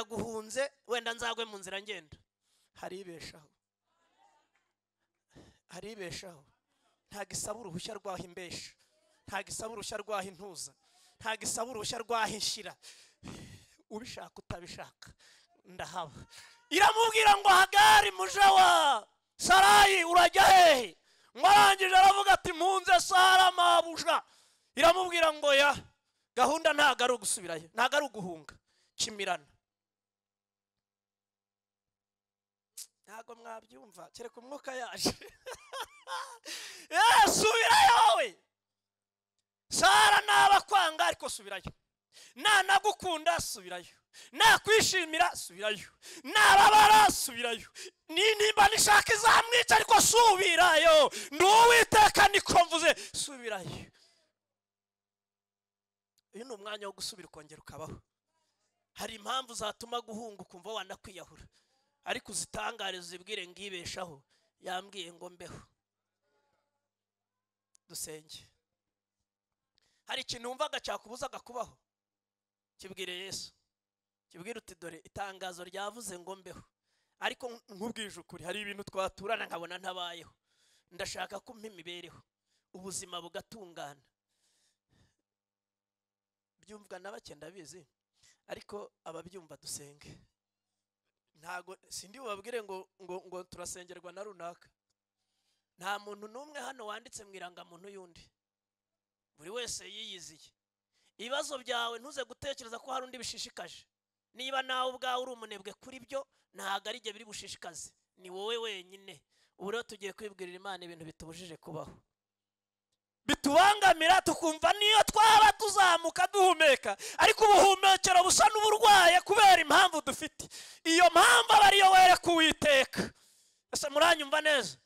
ndaguhunze wenda nzagwe mu nzira ngenda haribeshaho haribeshaho ntago isaba uruhushya rwaho imbesha ntago isaba uruhushya rwaho intuza ntago isaba uruhushya rwaho inshyira ubishaka utabishaka ndahaba iramubwira ngo hagari mujawa sarayi urajya hehe ngo arangije aravuga ati mpunze sara mabuja iramubwira ngo ya gahunda ntago ari ugusubirayo ntago ari uguhunga kimirana ntabwo mwabyumva kereka umwuka yaje yewe subirayo we sara naba kwanga ariko subirayo nanagukunda subirayo nakwishimira subirayo nababara subirayo nimba nishaka izamwica ariko subirayo ni uwiteka niko mvuze subirayo uyu ni umwanya wo gusubira ukongera ukabaho hari impamvu zatuma guhunga ukumva wanakwiyahura ariko uzitangare uzibwire ngibeshaho yambwiye ngo mbeho dusenge hari ikintu wumvaga cyakubuzaga kubaho kibwire yesu kibwire uti dore itangazo ryavuze ngo mbeho ariko nk'ubwije ukuri hari ibintu twaturana nkabona ntabayeho ndashaka ko umpa imibereho ubuzima bugatungana byumvwa na bake ndabizi ariko ababyumva dusenge ntago sindi bubabwire ngo ngo ngo turasengerwa na runaka nta muntu n'umwe hano wanditse mu irangamuntu y'undi buri wese yiyiziye ibibazo byawe ntuze gutekereza ko hari undi bishishikaje niba nawe ubwawe uri umunebwe kuri byo ntabwo ari byo biri bushishikaze ni wowe wenyine ubu rero tugiye kwibwirira imana ibintu bitubujije kubaho bitubangamira tukumva niyo twaba tuzamuka duhumeka ariko ubuhumekero busa n'uburwaye kubera impamvu dufite iyo mpamvu aba ariyo wereka uwiteka ese muranyumva neza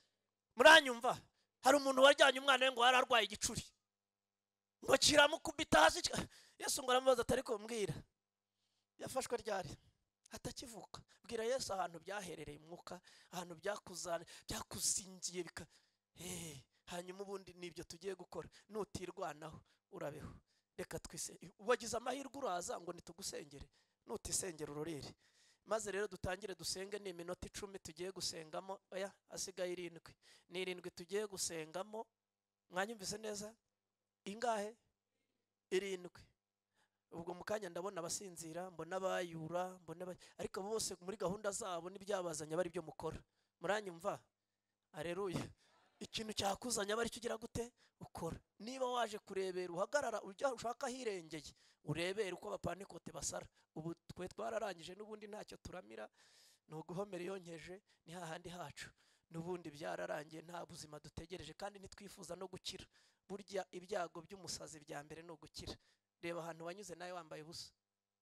muranyumva hari umuntu wajyanye umwana we ngo yari arwaye igicuri ngo kiramukubita hasi yesu ngo aramubaza atari kumbwira yafashwe ryari atakivuka bwira yesu ahantu byaherereye umwuka ahantu byakuzingiye bika hanyuma ubundi nibyo tugiye gukora nutirwanaho urabeho reka twise wagize amahirwe uraza ngo nitugusengere nutisengera ururire maze rero dutangire dusenge ni iminota icumi tugiye gusengamo oya asigaye irindwi ni irindwi tugiye gusengamo mwanyumvise neza ingahe irindwi ubwo mu kanya ndabona abasinzira mbona abayura mbona ariko bose muri gahunda zabo n'ibyabazanye aba byo mukora muranyumva areruye ikintu cyakuzanya aba aricyo ugira gute ukora niba waje kurebera uhagarara ujya ushaka ahirengeye urebere uko bapanikote basara ubu twe twararangije n'ubundi ntacyo turamira ni uguhomera yonkeje ni hahandi hacu n'ubundi byararangiye nta buzima dutegereje kandi ntitwifuza no gukira burya ibyago by'umusazi bya mbere ni ugukira reba ahantu wanyuze nawe wambaye ubusa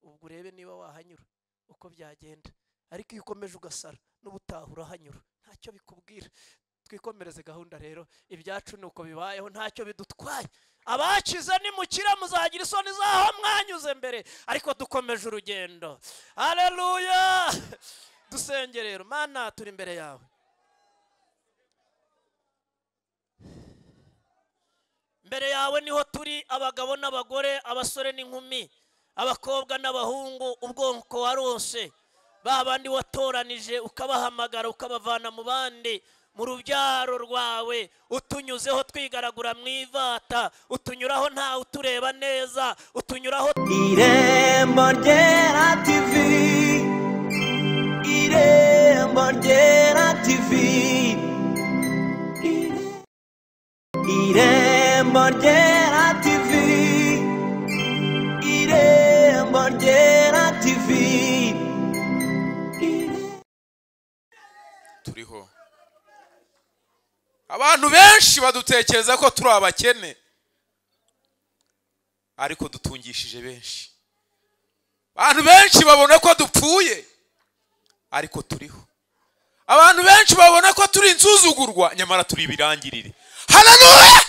ubwo urebe niba wahanyura uko byagenda ariko iyo ukomeje ugasara n'ubutaha urahanyura ntacyo bikubwira twikomereze gahunda rero ibyacu ni uko bibayeho ntacyo bidutwaye abakize nimukire muzagira isoni z'aho mwanyuze mbere ariko dukomeje urugendo hareruya dusenge rero mana turi imbere yawe mbere yawe niho turi abagabo n'abagore abasore n'inkumi abakobwa n'abahungu ubwonko warose ba bandi watoranije ukabahamagara ukabavana mu bandi mu rubyaro rwawe utunyuzeho twigaragura mu ivata utunyuraho ntawe utureba neza utunyuraho irembo ryera tivi irembo ryera tivi irembo ryera tivi irembo ryera tivi turiho abantu benshi badutekereza ko turi abakene ariko dutungishije benshi abantu benshi babona ko dupfuye ariko turiho abantu benshi babona ko turi insuzugurwa nyamara turi ibirangirire haranuwe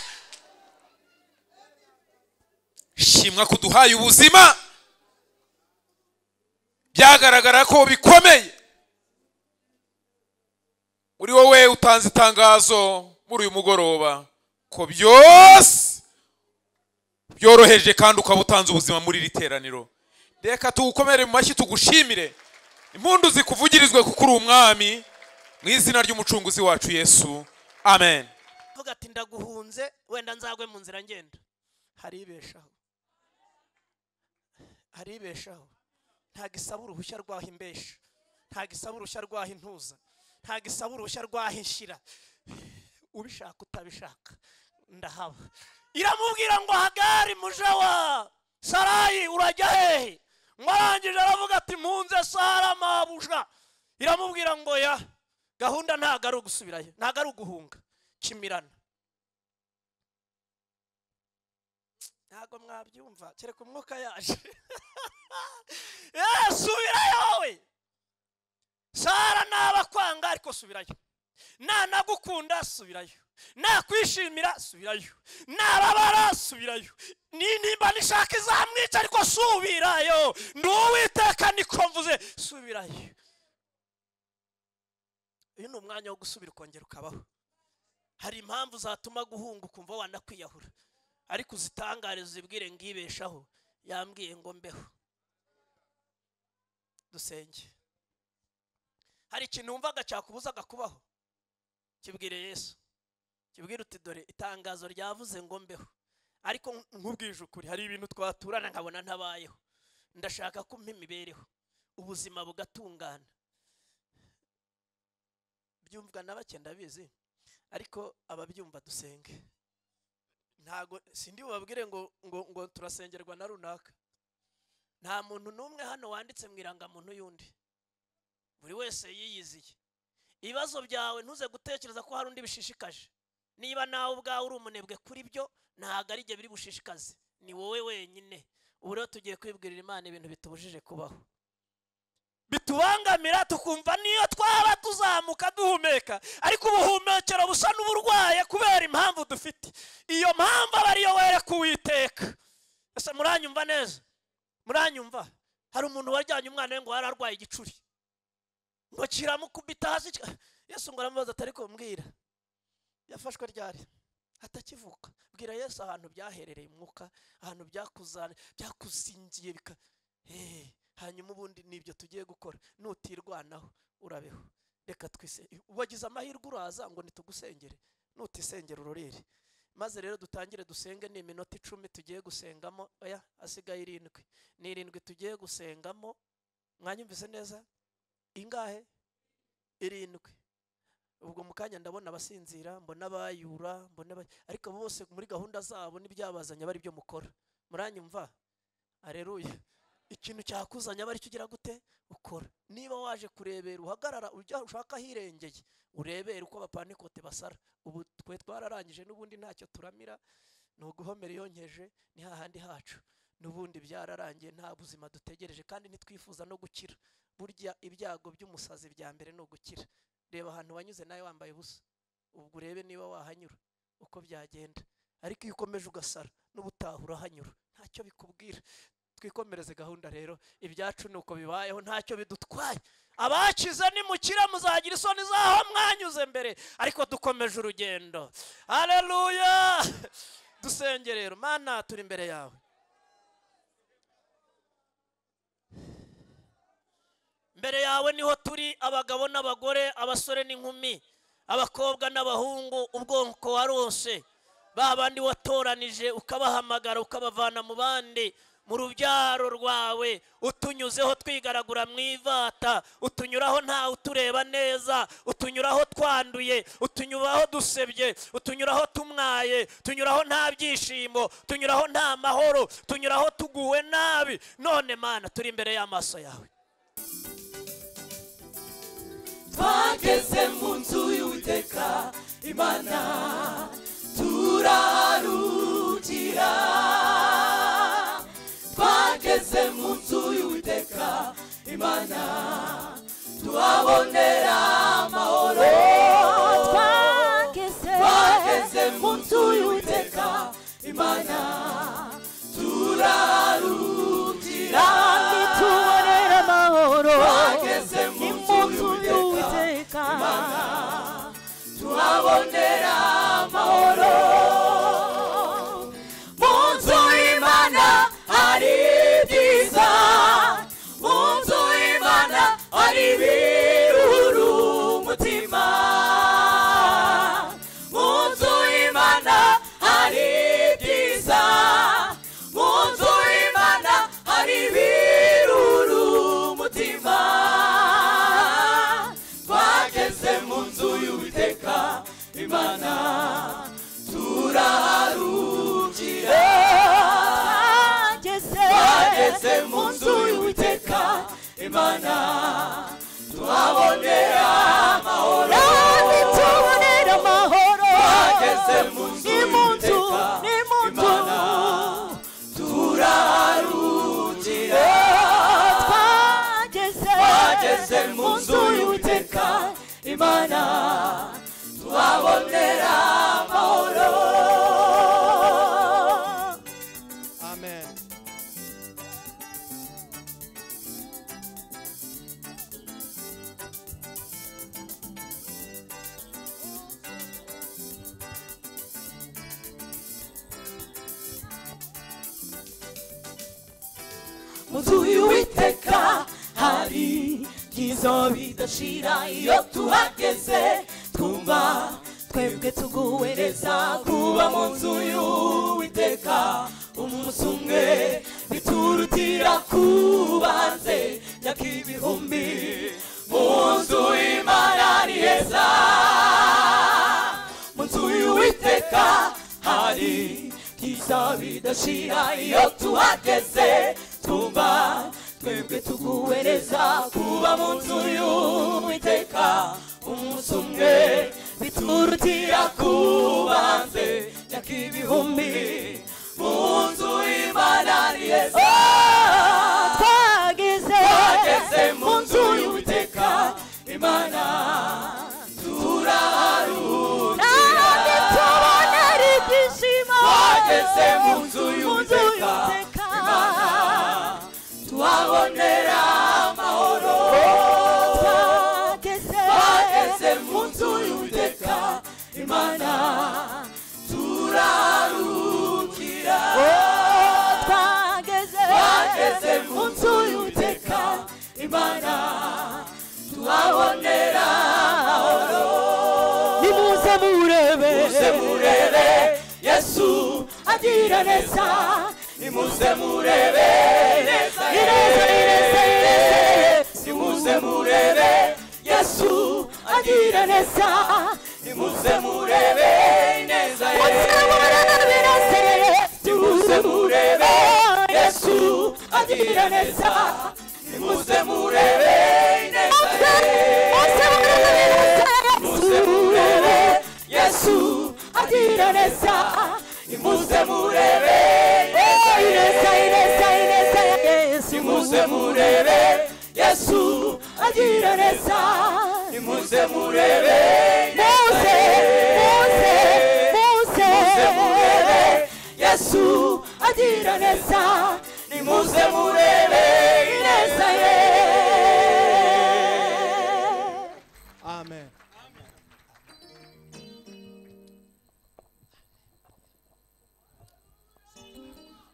shimwa ko duhaye ubuzima byagaragara ko bikomeye uri wowe utanze itangazo muri uyu mugoroba ko byose byoroheje kandi ukaba utanze ubuzima muri iri teraniro reka tugukomere mu mashyi tugushimire impundu zikuvugirizwe kuko uri umwami mu izina ry'umucunguzi wacu yesu amen avuga ati ndaguhunze wenda nzagwe mu nzira ngenda haribeshaho haribeshaho ntago isaba uruhushya rwaho imbesha ntago isaba uruhushya rwaho intuza ntago isaba uruhushya rwaho inshyira ubishaka utabishaka ndahaba iramubwira ngo hagari muje wa sarayi urajya hehe ngo arangije aravuga ati mpunze sara mabuja iramubwira ngo ya gahunda ntago ari ugusubirayo ntago ari uguhunga kimirana ntabwo mwabyumva kereka umwuka yaje yewe subirayo wowe sara naba kwanga ariko subirayo nanagukunda subirayo nakwishimira subirayo narabara subirayo ninimba nishaka izamwica ariko subirayo ni uwiteka niko mvuze subirayo uyu ni umwanya wo gusubira ukongera ukabaho hari impamvu zatuma guhunga ukumva wanakwiyahura ariko uzitangare zibwire ngibeshaho yambwiye ngo mbeho dusenge hari ikintu wumvaga cyakubuzaga kubaho kibwire yesu kibwire uti dore itangazo ryavuze ngo mbeho ariko nkubwije ukuri hari ibintu twaturana nkabona ntabayeho ndashaka ko umpa imibereho ubuzima bugatungana byumvwa na bake ndabizi ariko ababyumva dusenge ntago sindi bubabwire ngo ngo ngo turasengerwa na runaka nta muntu n'umwe hano wanditse mu irangamuntu y'undi buri wese yiyiziye ibibazo byawe ntuze gutekereza ko hari undi bishishikaje niba nawe ubwawe uri umunebwe kuri byo ntabwo ari ibyo biri bushishikaze ni wowe wenyine ubu rero tugiye kwibwirira imana ibintu bitubujije kubaho bitubangamira tukumva niyo twaba tuzamuka duhumeka ariko ubuhumekero busa n'uburwaye kubera impamvu dufite iyo mpamvu aba ariyo were kuwiteka ese muranyumva neza muranyumva hari umuntu wajyanye umwana we ngo yari arwaye igicuri ngo kiramukubita hasi ki- yesu ngo aramubaza atari kumbwira yafashwe ryari atakivuka bwira yesu ahantu byaherereye umwuka ahantu byakuzanye byakuzingiye bika Eh, hanyuma ubundi nibyo tugiye gukora nutirwanaho urabeho reka twise wagize amahirwe uraza ngo nitugusengere nutisengera urorere maze rero dutangire dusenge ni iminota icumi tugiye gusengamo oya hasigaye irindwi ni irindwi tugiye gusengamo mwanyumvise neza ingahe irindwi ubwo mu kanya ndabona abasinzira mbona abayura mbona aba- ariko abo bose muri gahunda zabo n'ibyabazanye bari byo mukora muranyumva areruya ikintu cyakuzanye aba aricyo ugira gute ukora niba waje kurebera uhagarara ujya ushaka ahirengeye urebere uko abapanikote basara ubu twe twararangije n'ubundi ntacyo turamira ni uguhomera yonkeje ni hahandi hacu n'ubundi byararangiye nta buzima dutegereje kandi ntitwifuza no gukira burya ibyago by'umusazi bya mbere ni ugukira reba ahantu wanyuze nawe wambaye ubusa ubwo urebe niba wahanyura uko byagenda ariko iyo ukomeje ugasara n'ubutaha urahanyura ntacyo bikubwira twikomereze gahunda rero ibyacu ni uko bibayeho ntacyo bidutwaye abakize nimukira muzagira isoni z'aho mwanyuze mbere ariko dukomeje urugendo hareruya dusenge rero mana turi imbere yawe mbere yawe niho turi abagabo n'abagore abasore n'inkumi abakobwa n'abahungu ubwoko warose ba bandi watoranije ukabahamagara ukabavana mu bandi mu rubyaro rwawe utunyuzeho twigaragura mu ivata utunyuraho ntawe utureba neza utunyuraho twanduye utunyuraho dusebye utunyuraho tumwaye tunyuraho nta byishimo tunyuraho nta mahoro tunyuraho tuguwe nabi none mana turi imbere y'amaso yawe twageze mu nzu y'uwiteka imana turarukira twageze mu nzu y'uwiteka imana tuhabonera amahoro twageze mu nzu y'uwiteka imana turarukira tubonera amahoro twageze mu nzu umunsi y'uwiteka w'uwiteka tuhabonera amahoro mu nzu y'imana hari ibyiza mu nzu y'imana hari ari ibihuru umutima mu nzu y'imana hari ibyiza mu nzu y'imana hari ibihuru umutima twageze mu nzu y'uwiteka imana turaharukira Ageze twageze mu nzu y'uwiteka imana twabonera amahoro kandi tubonera amahoro twageze mu nzu ni mu nzu y'uwiteka ni mu nzu imana turaharukira twageze twageze mu nzu y'uwiteka imana twabonera amahoro Amen. munzu y'uwiteka hari byiza bidashira iyo tuhageze twumva twebwe tuguhereza kuba mu nzu y'uwiteka umunsi umwe biturutira kuba hanze myaka ibihumbi mu nzu y'imana ari heza mu nzu y'uwiteka hari byiza bidashira iyo tuhageze twumva twebwe tuguhereza kuba mu nzu y'uwiteka umunsi umwe biturutira kuba hanze myaka ibihumbi mu nzu y'imana ari heza twageze twageze mu nzu y'uwiteka imana turaharura kandi tubonera ibyishimo twageze mu nzu mu nzu y'uwiteka y'Uwiteka. imana tuhabonera amahoro Twageze twageze mu nzu y'uwiteka imana turarukira twageze twageze mu nzu y'uwiteka imana tuhabonera amahoro nimuze murebe nimuze murebe yesu agira neza nimuze murebe neza Ni neza, ni neza, ni neza. nimuze murebe yesu agira neza nimuze murebe neza Muze murebe birasa nimuze murebe yesu agira neza nimuze murebe neza muze murebe birasa nimuze murebe yesu agira neza nimuze murebe neza ineza ineza ineza yesu nimuze murebe yesu agira neza nimuze murebe muze muze muze nimuze murebe yesu agira neza nimuze murebe neza ye Amen.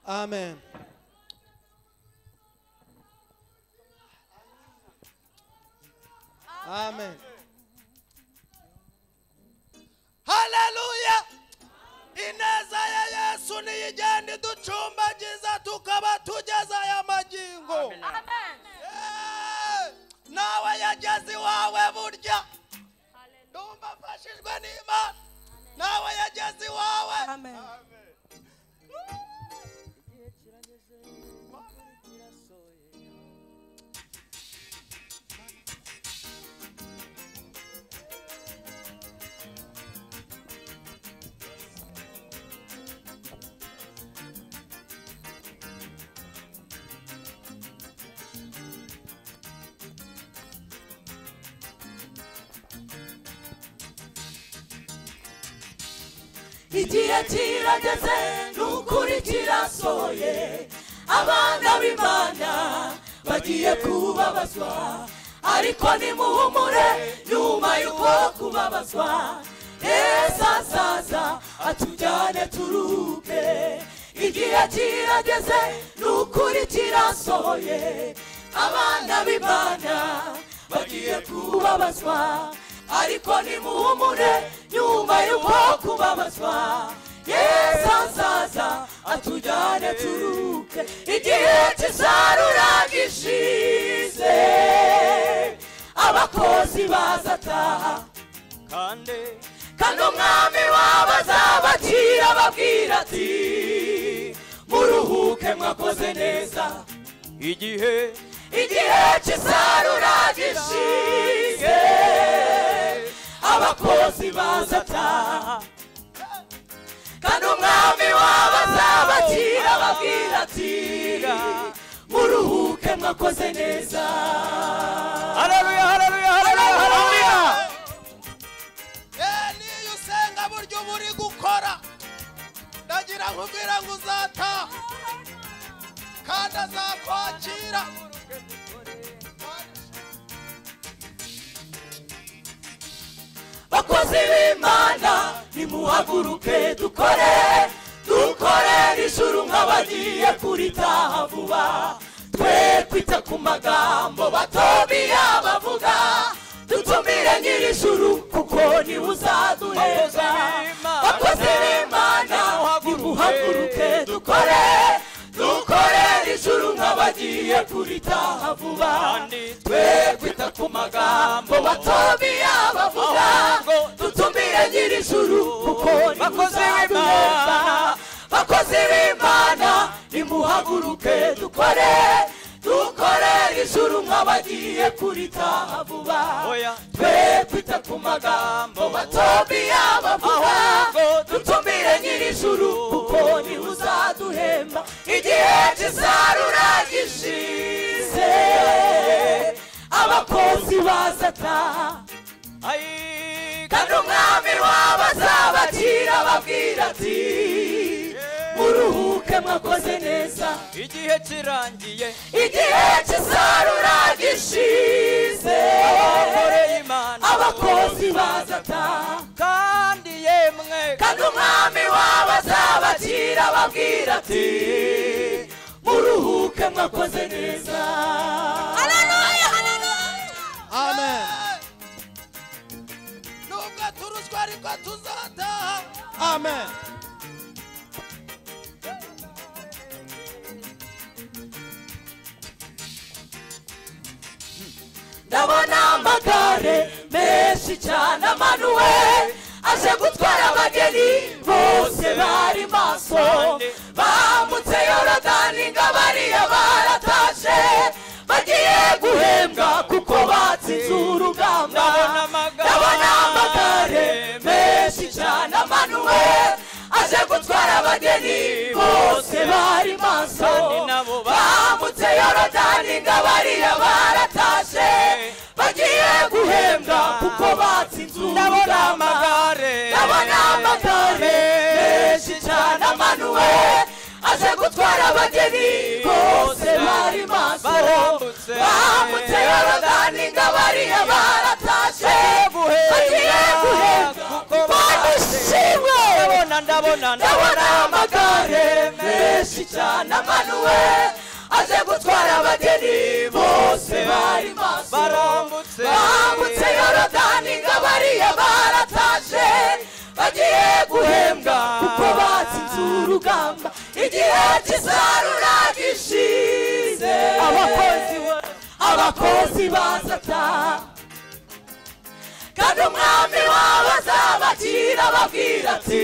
Amen. Amen. Haleluya. Ineza ya Yesu niyijyane iducumbagiza tukaba tugeze aya magingo. Amen. nawe yageze iwawe burya ndumva afashijwe n'imana nawe yageze iwawe igihe kirageze n'ukuri kirasohoye abana b'imana bagiye kubabazwa ariko nimuhumure nyuma y'uko kubabazwa neza azaza atujyane turuke igihe kirageze n'ukuri kirasohoye abana b'imana kubabazwa ariko nimuhumure nyuma y'uko kubabazwa yesu azaza atujyane turuke igihe cy'isarura gishize abakozi bazataha kandi kandi umwami wabo azabakira ababwira ati muruhuke mwakoze neza igihe igihe cy'isarura gishize abakozi bazataha kandi umwami wabo azabakira ababwira ati muruhuke mwakoze neza haleluya haleluya haleluya haleluya niyo usenga buryo uba uri gukora ndagira ngo ubwira ngo uzataha kandi azakwakira bakozi b'imana nimuhaguruke dukore dukorere ijuru nk'abagiye kuritaha vuba twe kwita ku magambo batumiye abavuga dutumire nyir'ijuru kuko niwe uzaduheza bakozi b'imana nimuhaguruke dukore dukorere ijuru nk'abagiye kuritaha vuba twe kwita ku magambo batumiye abavuga dutumire nyir'ijuru kuko niwe Bakozi uzaduheza b'Imana. bakozi b'imana nimuhaguruke dukore dukorere ijuru nk'abagiye kuritaha vuba Oya. twe kwita ku magambo batumiye abavuga dutumire nyir'ijuru kuko niwe uzaduhemba igihe cy'isarura gishize abakozi bazataha kandi umwami wabo azabakira ababwira ati muruhuke mwakoze neza igihe kirangiye igihe cy'isarura gishize abakoreye imana abakozi bazataha kandi yemwe kandi umwami wabo azabakira ababwira ati muruhuke mwakoze neza amen nubwo turuswa ariko tuzataha amen ndabona amagare menshi cyane amanuwe aje gutwara abageni bose bari maso bambutse yorodani ngo abariya baratashe bagiye guhembwa kuko batsinze urugamba Ndabona amagare ndabona amagare menshi cyane amanuwe aje gutwara abageni bose bari maso Kandi nabo ba- bambutse yorodani ngo abariya baratashe bagiye guhembwa kuko batsinze ndabona urugamba amagare ndabona amagare menshi cyane amanuwe aje gutwara abageni bose bari maso Barambutse. bambutse yorodani ngo abariya baratashe guhembwa bagiye guhembwa kuko mana ishimwe ndabona ndabona ndabona amagare menshi cyane amanuwe aje gutwara abageni bose bari maso barambutse bambutse yorodani ngo abariya baratashe bagiye guhembwa kuko batsinze urugamba igihe cy'isarura gishize abakozi ba- abakozi bazataha kandi umwami wabo azabakira ababwira ati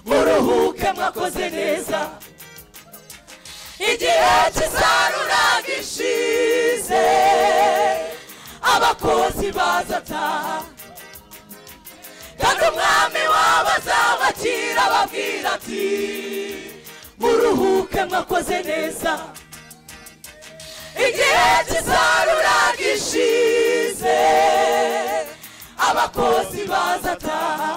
muruhuke mwakoze neza igihe cy'isarura gishize abakozi bazataha kandi umwami wabo azabakira ababwira ati muruhuke mwakoze neza igihe cy'isarura gishize abakozi bazataha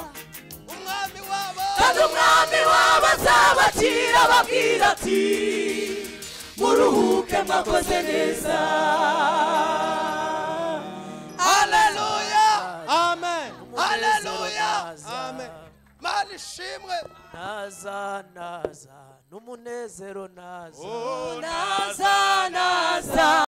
umwami wabo kandi umwami wabo azabakira ababwira ati muruhuke mwakoze neza haleluya amen haleluya amen mana ishimwe naza naza n'umunezero naza naza naza